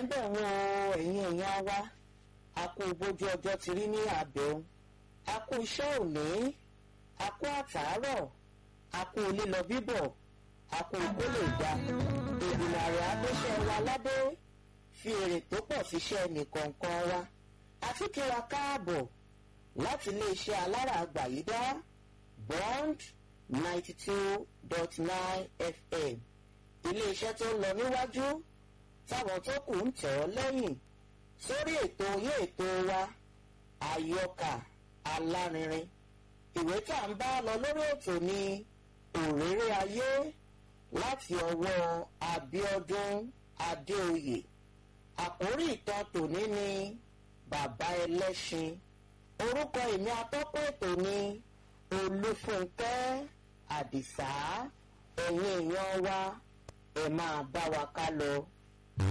ń bẹ̀ wọ́n o ẹ̀yin èèyàn wa a kú bójú ọjọ́ ti rí ní àbẹ̀wò a kú iṣẹ́ òní a kú àtàárọ̀ a kú lílọ bíbọ̀ a kú kó lè ga ìgbìmọ̀ àrẹ agbéṣẹ́ wa ládé fi èrè tó pọ̀ síṣẹ́ nìkọ̀ọ̀kan wa àti kí wa káàbọ̀ láti iléeṣẹ́ alára àgbàyídá bond ninety two dot nine fm iléeṣẹ́ tó ń lọ níwájú táwọn tó kù ń tẹ̀ ọ́ lẹ́yìn sórí ètò yé ètò wa àyọkà alárinrin ìwé tá à ń bá lọ lórí ètò ní òréré ayé láti ọwọ́ Abíọ́dún Adéoyè àkórí ìtàn tòní ni bàbá ẹlẹ́ṣin orúkọ èmi atọ́kọ̀ ètò ni Olúfúnkẹ́ Àdìsá ẹ̀yin èèyàn wa ẹ máa bá wa ká lọ.